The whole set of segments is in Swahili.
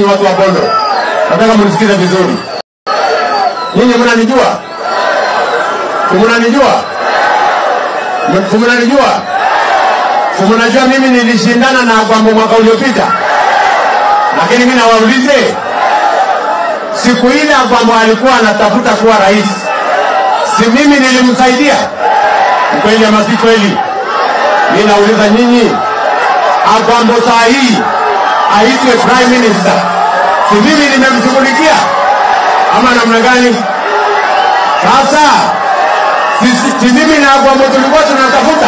nyinyi watu wa Bondo, nataka mnisikize vizuri. Nyinyi mnanijua, si mnanijua, M- si mnanijua, si mnajua mimi nilishindana na Gwambo mwaka uliopita, lakini mimi nawaulize, siku ile Gwambo alikuwa anatafuta kuwa rais, si mimi nilimsaidia? Ni kweli ama si kweli? Mimi nauliza nyinyi, Agwambo saa hii aitwe prime minister, si mimi nimemshughulikia ama namna gani? Sasa si, si, si mimi na Agwambo tulikuwa tunatafuta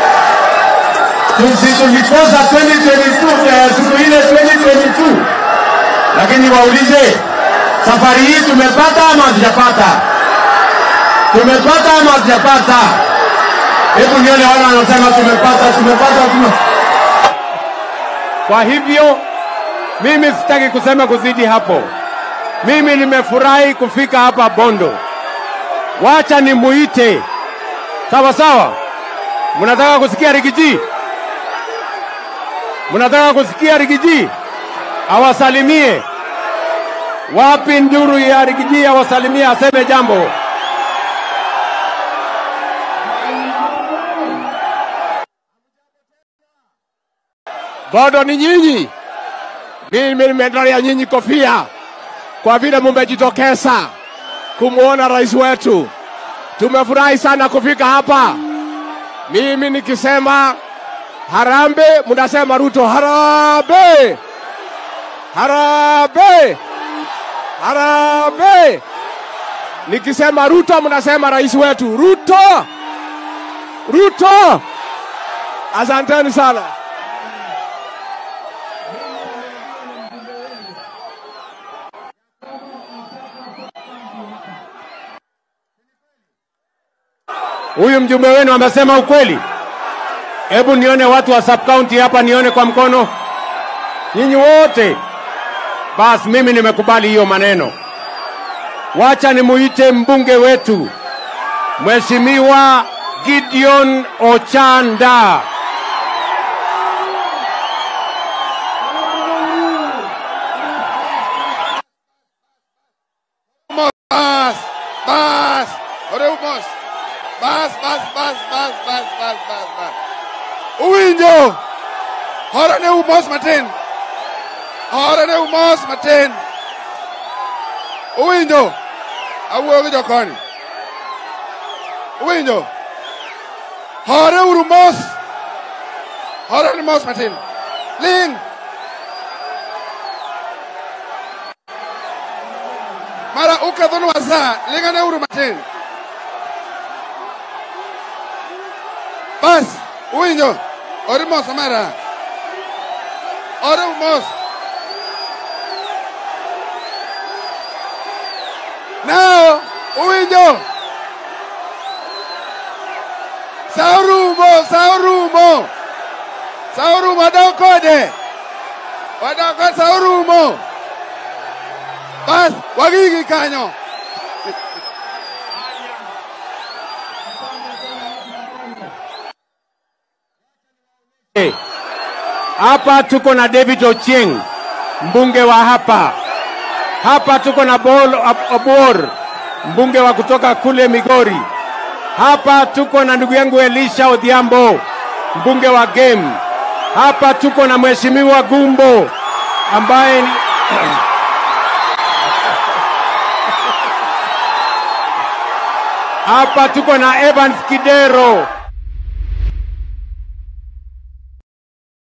si tulikosa 2022 eh, siku ile 2022, lakini waulize safari hii tumepata ama hatujapata? Tumepata ama hatujapata? Hebu nione wale wanasema tumepata, tumepata, tume... Kwa hivyo mimi sitaki kusema kuzidi hapo. Mimi nimefurahi kufika hapa Bondo, wacha nimuite. Sawa sawa, mnataka kusikia Rigiji? Mnataka kusikia Rigiji awasalimie? Wapi nduru ya Rigiji awasalimie, aseme jambo? Bado ni nyinyi. Mimi nimetolea nyinyi kofia kwa vile mumejitokeza kumwona rais wetu. Tumefurahi sana kufika hapa. Mimi nikisema harambe, mnasema Ruto harambe, harambe, harambe. Nikisema Ruto, mnasema rais wetu Ruto, Ruto. Asanteni sana. Huyu mjumbe wenu amesema ukweli. Hebu nione watu wa sub county hapa, nione kwa mkono. Nyinyi wote. Basi mimi nimekubali hiyo maneno. Wacha nimuite mbunge wetu Mheshimiwa Gideon Ochanda. Bas, bas, oremos. Bas, bas, bas, bas, bas, bas, bas, bas. Uwinjo. Hora ne umos matin. Hora ne umos matin. Uwinjo. Awuoyo gi jokoni. Uwinjo. Hore uru mos. Hora ne mos matin. Ling. mara ukadhonu wasa lingane uru matin bas uwinjo ori mos mara ori mos nao uwinjo sa orumo sa orumo sa orumo wadok kode wadok kode sa orumo bas wagigi kanyo Eh, Hapa tuko na David Ochieng, mbunge wa hapa. Hapa tuko na Paul Ab- Obor, mbunge wa kutoka kule Migori. Hapa tuko na ndugu yangu Elisha Odhiambo, mbunge wa Game. Hapa tuko na Mheshimiwa Gumbo ambaye ni Hapa tuko na Evans Kidero